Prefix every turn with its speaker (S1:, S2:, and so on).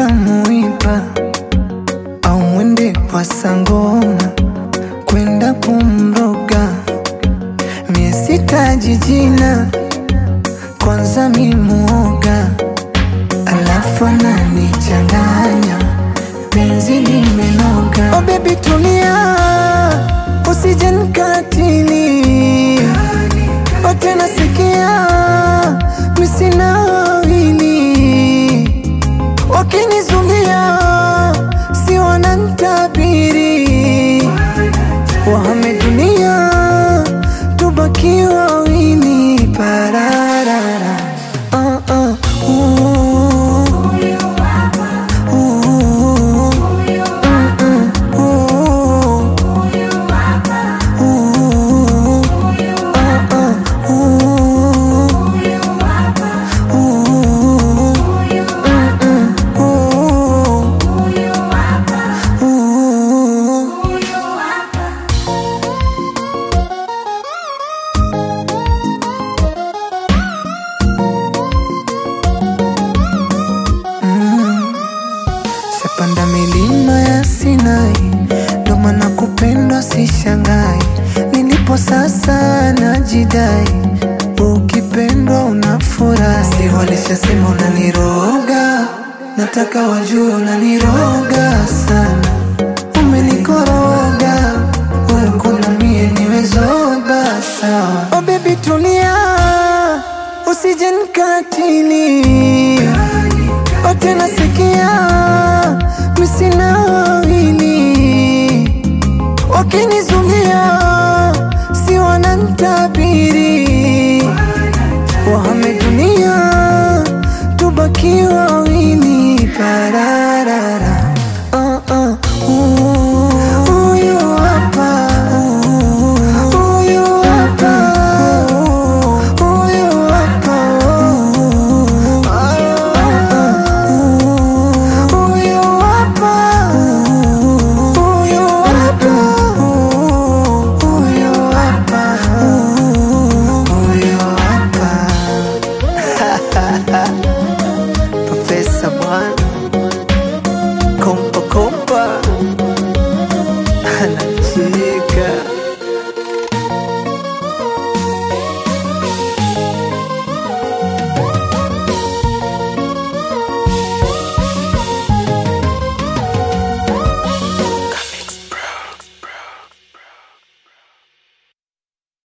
S1: muiba au mwende kwa sangoma kwenda kumroga mie sitaji jina kwanza mimuoga alafu ananichanganya penzi limenoga oh baby tulia usije nikatili oh tena sikia misina wawili wakinizulia si wanantabiri wahame dunia tubaki wawili pararara uh, uh, uh, uh, uh, mm, mm, uh, Shapanda milima ya Sinai, ndo maana kupendwa sishangai. Nilipo sasa najidai, ukipendwa unafurahi. Si walishasema unaniroga, nataka wajue unaniroga sana. Umenikoroga, wewe kuna mie niwe zoba sawa. Oh baby tulia, usije nikatili